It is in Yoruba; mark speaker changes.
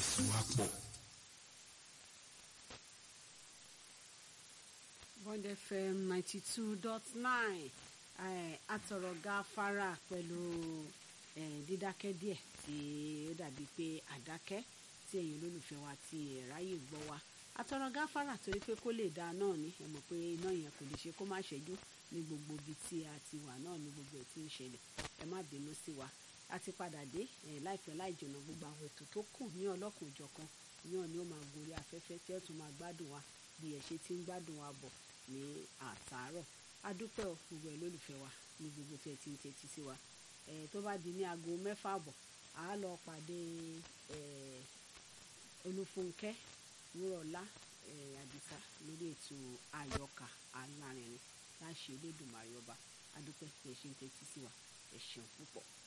Speaker 1: ìfẹsíwápọ̀.
Speaker 2: Bond FM ninety two dot nine atọ̀rọ̀ gáfárà pẹ̀lú dídákẹ́ díẹ̀ tí ó dàbí pé àdákẹ́ tí ẹ̀yin olólùfẹ́ wa ti ráyè gbọ́ wa atọ̀rọ̀ gáfárà torí pé kó lè dáa náà ni ẹ mọ̀ pé iná yẹn kò lè ṣe kó má ṣẹ́jú ní gbogbo ibi tí a ti wà náà ní gbogbo ẹ̀ tí ń ṣẹlẹ̀ ẹ má bínú sí wa a ti padà dé láìpẹ́ láì jìnnà gbogbo àwọn ètò tó kù ní ọlọ́kùn òjọ̀kan náà ni ó máa gorí afẹ́fẹ́ tí ẹ tún máa gbádùn wa bí ẹ ṣe ti ń gbádùn wa bọ̀ ní àtàárọ̀ adúpẹ́ ò gbogbo ẹ̀ lólùfẹ́ wa ní gbogbo tí ẹ ti ń tẹ́tí sí wa tó bá di ní aago mẹ́fà àbọ̀ à á lọ pàdé olúfúnkẹ́ wúrọ̀lá àdìsá lórí ètò àyọkà alárinrin láṣẹ elédùnmarè ọba adúpẹ́ tí ẹ ṣe ń tẹ́tí sí wa ẹ ṣeun púpọ̀.